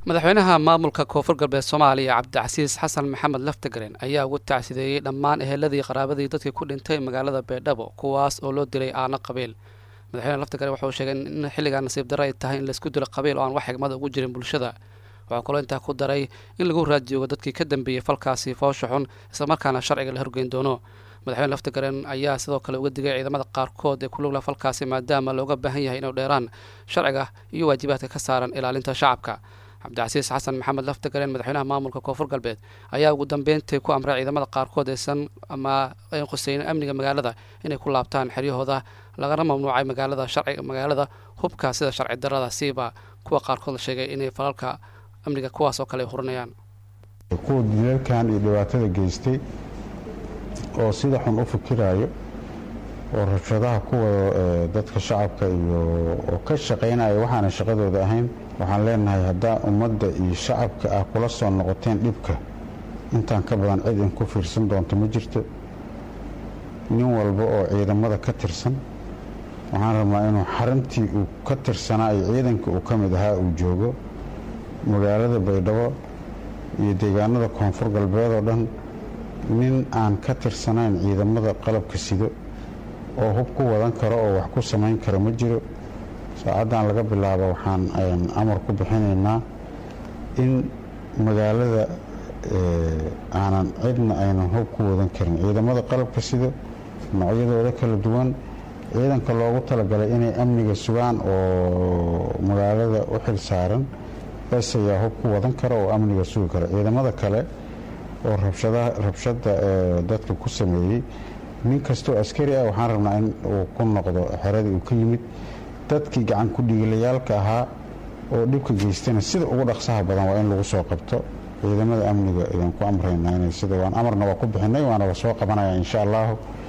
madaxweynaha maamulka koonfur galbeed soomaaliya cabdicasiis xasan maxamed laftagareen ayaa ugu tacsideeyey dhammaan eheladii qaraabadii dadkii ku dhintay magaalada baydhabo kuwaas oo loo dilay aano qabiil madaxweyne laftagaren wuxuu sheegay in xilligaa nasiib darro ay tahay in laisku dilo qabiil oo aan wax xigmada ugu jirin bulshada waxaa kaloo intaa ku daray in lagu raadiyoogo dadkii ka dambeeyey falkaasi foosha xun islamarkaana sharciga la horgeyn doono madaxweyne laftagaren ayaa sidoo kale uga digay ciidamada qaarkood ee ku lugla falkaasi maadaama looga baahan yahay inuu dheeraan sharciga iyo waajibaadka ka saaran ilaalinta shacabka cabdicasiis xasan maxamed laftagareen madaxweynaha maamulka koonfur galbeed ayaa ugu dambeyntii ku amray ciidamada qaarkood aysan ama an khuseynin amniga magaalada inay ku laabtaan xeryahooda lagana mamnuucay magaalada sharciga magaalada hubka sida sharci darada siiba kuwa qaarkood la sheegay inay falalka amniga kuwaas oo kale ay hurinayaan kuwa dilalkan iyo dhibaatada geystay oo sida xun u fikiraayo oo rabshadaha ku wado dadka shacabka iyo oo ka shaqaynaya waxaana shaqadooda ahayn waxaan leenahay haddaa ummadda iyo shacabka ah kula soo noqoteen dhibka intaan ka badan cid in ku fiirsan doonto ma jirto nin walba oo ciidamada ka tirsan waxaan rabnaa inuu xarintii uu ka tirsanaa iyo ciidanka uu ka mid ahaa uu joogo magaalada baydhabo iyo deegaanada koonfur galbeed oo dhan nin aan ka tirsanayn ciidamada qalabka sido oo hub ku wadan karo oo wax ku samayn kara ma jiro saacaddan laga bilaabo waxaan amar ku bixinaynaa in magaalada aanan cidna aynan hub ku wadan karin ciidamada qalabka sida noocyadooda kala duwan ciidanka loogu talagalay inay amniga sugaan oo magaalada u xil saaran bes ayaa hub ku wadan kara oo amniga sugi kara ciidamada kale oo rabshada dadka ku sameeyey nin kastoo askari ah waxaan rabnaa in uu ku noqdo xeradii uu ka yimid dadkii gacan ku dhiigilayaalka ahaa oo dhibka geystana sida ugu dhaqsaha badan waa in lagu soo qabto ciidamada amniga idinku amraynaa inay sida waan amarna waa ku bixinay waana la soo qabanaya insha allahu